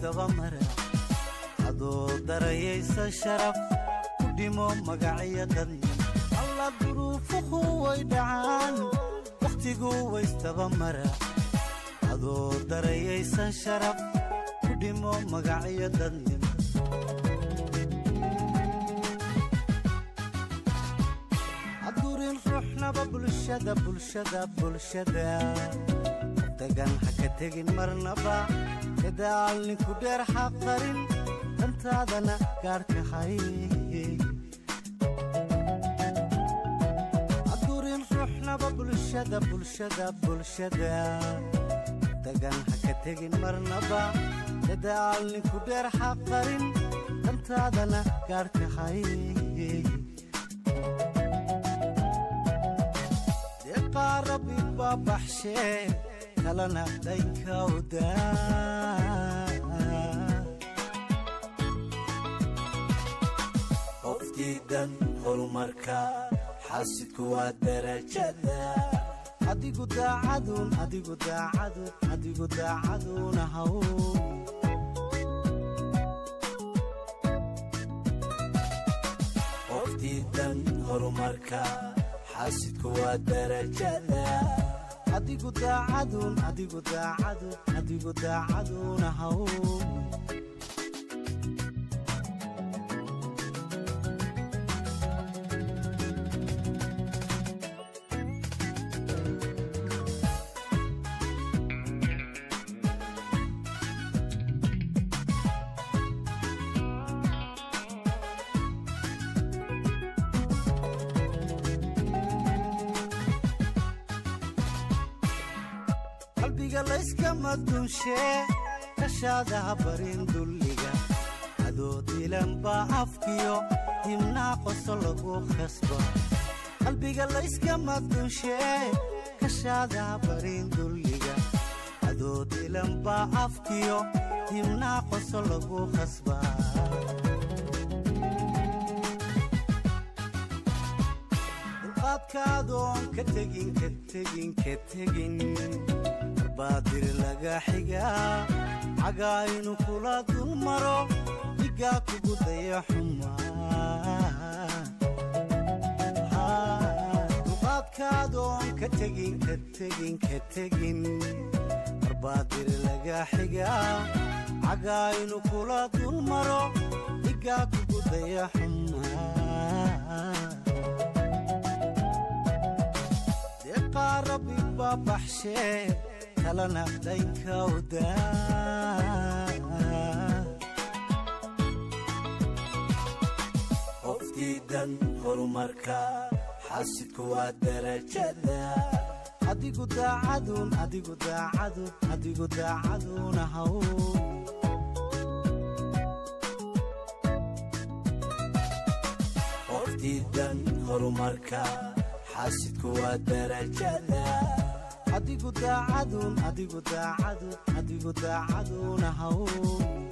waystabamara adoo darayaysa sharaf ku dhimo magacyo dadnin alla duruufuhu way dhacaan wakhtigu waystabamara adoo darayaysa sharaf ku dhimo magacyo dadnin hadurin ruuxnaba bulshada bulshada bulshada dagan ha ka tegin marnaba dadaal ninku dheer xaqarin dantaadana gaarka hay hadurin ruuxnaba bulshada bulshada bulshada dagan ha ka tegin marnaba dadaal ninku dheer xaqarin dantaadana gaarka hay deeqaarabi baa baxshee kalana dhankawdaa qofdiidan horumarka xaasidku waa darajada adigu daacadun adigu daacadun adigu daacaduna haw qofdiidan horumarka xaasidku waa darajada adigu daacadun adigu daacadun adigu daacaduna haw qalbiga layskama dunshee kashaadaha barin dulliga adoo dilan baa afkiyo dimnaa qoso lagu khasba qalbiga layskama dunshee kashaadaha barin dulliga adoo dilan baa afkiyo dimnaa qoso lagu khasba dulqaadkaadoon ka tegin ka tegin ka tegin baadir laga xigaa cagaa inu kula dul maro dhigaa kugu daya xumaa duqaadkaadoon ka tegin ka tegin ka tegin barbaadir laga xigaa cagaa inu kula dul maro dhigaa kugu daya xumaa deeqaa rabbi baa baxshee kalana dhankawdaa qofdiidan horumarka xaasidku waa darajada adigu daacadun adigu daacadun adigu daacaduna haw qofdiidan horumarka xaasidku waa darajada adigu daacadun adigu daacadun adigu daacaduna haw